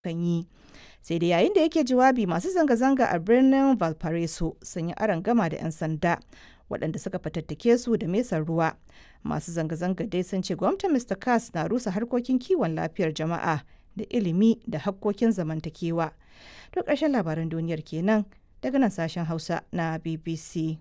kan yi. Sai dai yayin da yake jawabi masu zanga-zanga a birnin Valparaiso sun yi gama da 'yan sanda waɗanda suka fatattake su da mesar ruwa. Masu zanga-zanga dai sun ce gwamnatin Mr. Kass na rusa harkokin kiwon lafiyar jama'a da ilimi da hakkokin zamantakewa. To ƙarshen labaran duniyar kenan daga nan sashen Hausa na BBC.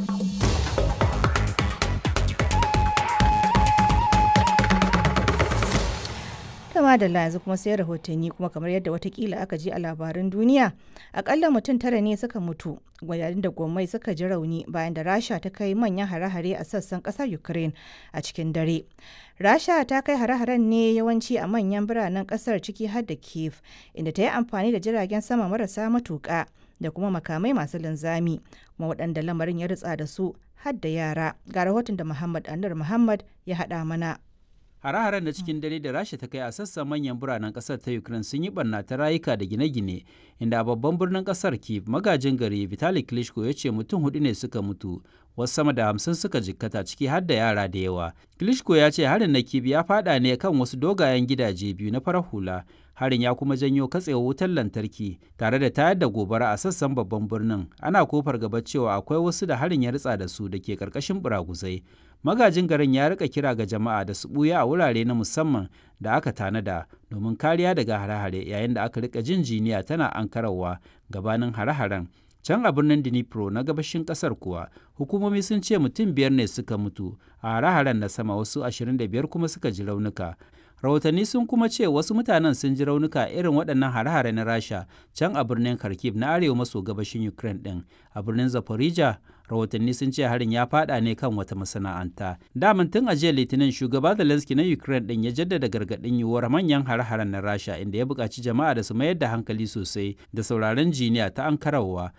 kama da yanzu kuma sai rahotanni kuma kamar yadda watakila aka ji a labaran duniya akalla mutum tara ne suka mutu yayin da gwamnati suka ji rauni bayan da rasha ta kai manyan hare-hare a sassan kasar ukraine a cikin dare rasha ta kai hare-haren ne yawanci a manyan biranen kasar ciki har da kiev inda ta yi amfani da jiragen sama marasa matuƙa da kuma makamai masu linzami kuma waɗanda lamarin ya ritsa da su har da yara ga rahoton da muhammad anur muhammad ya haɗa mana Hare-haren na cikin dare da Rasha ta kai a sassan manyan biranen kasar ta Ukraine sun yi barna ta rayuka da gine-gine, inda a babban birnin kasar Kiev magajin gari Vitali Klitschko ya ce mutum hudu ne suka mutu, wasu sama da hamsin suka jikkata ciki har da yara da yawa. Klitschko ya ce harin na Kiev ya fada ne kan wasu dogayen gidaje biyu na farar hula. Harin ya kuma janyo katsewar wutar lantarki tare da tayar da gobara a sassan babban birnin. Ana kofar gaba cewa akwai wasu da harin ya ritsa da su da ke karkashin buraguzai. magajin garin ya rika kira ga jama'a da su buya a wurare na musamman da aka tanada domin kariya daga hare-hare yayin da aka rika jin jiniya tana ankarawa gabanin hare-haren can a birnin dnipro na gabashin kasar kuwa hukumomi sun ce mutum biyar ne suka mutu a hare-haren na sama wasu 25 kuma suka ji raunuka rahotanni sun kuma ce wasu mutanen sun ji raunuka irin waɗannan hare-hare na rasha can a birnin kharkiv na arewa maso gabashin ukraine ɗin a birnin zaporizhia rahotanni sun ce harin ya fada ne kan wata masana'anta daman tun a jiya litinin shugaba zelensky na ukraine din ya jaddada gargaɗin yiwuwar manyan hare-haren na rasha inda ya buƙaci jama'a da su mayar da hankali sosai da sauraron jiniya ta ankarawa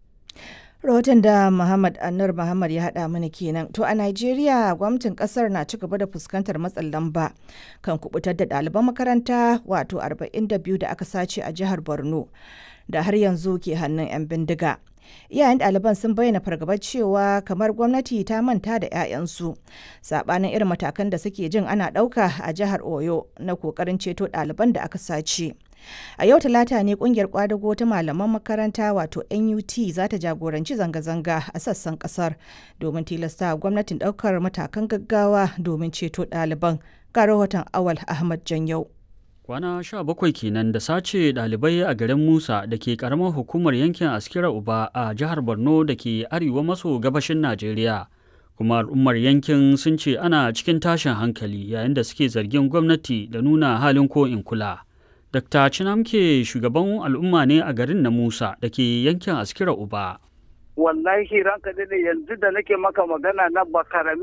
rahoton da Muhammad Anur Muhammad ya haɗa mana kenan. To a Najeriya gwamnatin ƙasar na ci gaba da fuskantar matsin lamba kan kubutar da ɗaliban makaranta wato 42 da aka sace a jihar Borno da har yanzu ke hannun 'yan bindiga. Iyayen ɗaliban sun bayyana fargabar cewa kamar gwamnati ta manta da 'ya'yansu saɓanin irin matakan da suke jin ana ɗauka a jihar Oyo na ƙoƙarin ceto ɗaliban da aka sace. A yau talata ne kungiyar kwadago ta malaman makaranta wato NUT za ta jagoranci zanga-zanga a sassan kasar domin tilasta gwamnatin daukar matakan gaggawa domin ceto ɗaliban. Ga rahoton Awal Ahmad Janyau. Kwana sha bakwai kenan da sace ɗalibai a garin Musa da ke ƙaramar hukumar yankin Askira Uba a jihar Borno da ke arewa maso gabashin Najeriya. Kuma al'ummar yankin sun ce ana cikin tashin hankali yayin da suke zargin gwamnati da nuna halin ko in kula. Dr. Chinamke shugaban al'umma ne a garin na Musa da ke yankin Askira Uba. Wallahi ranka da yanzu da nake maka magana na bakarami